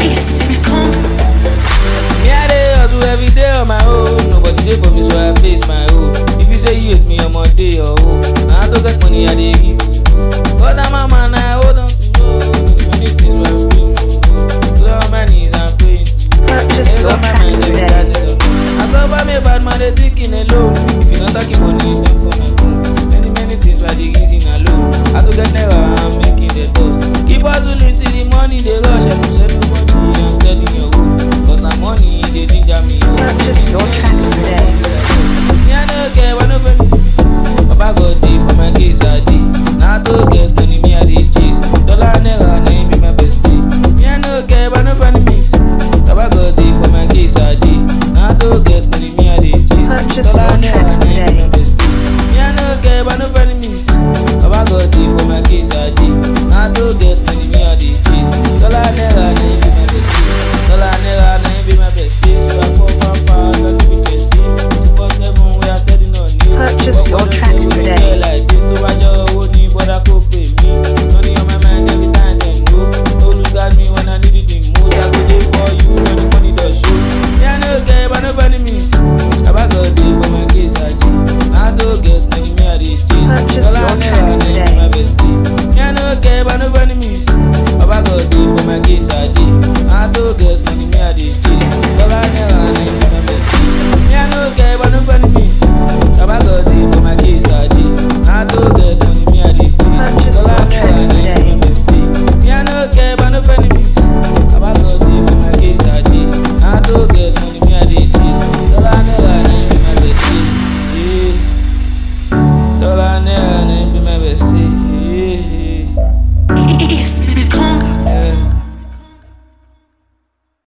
Please, baby, come. Me I dey hustle every day on my own. Nobody dey for me, so I face my own. If you say you hate me, I'm on day or own. Now I don't get money, I dey give. But I'm a man, I hold on to no. Many things were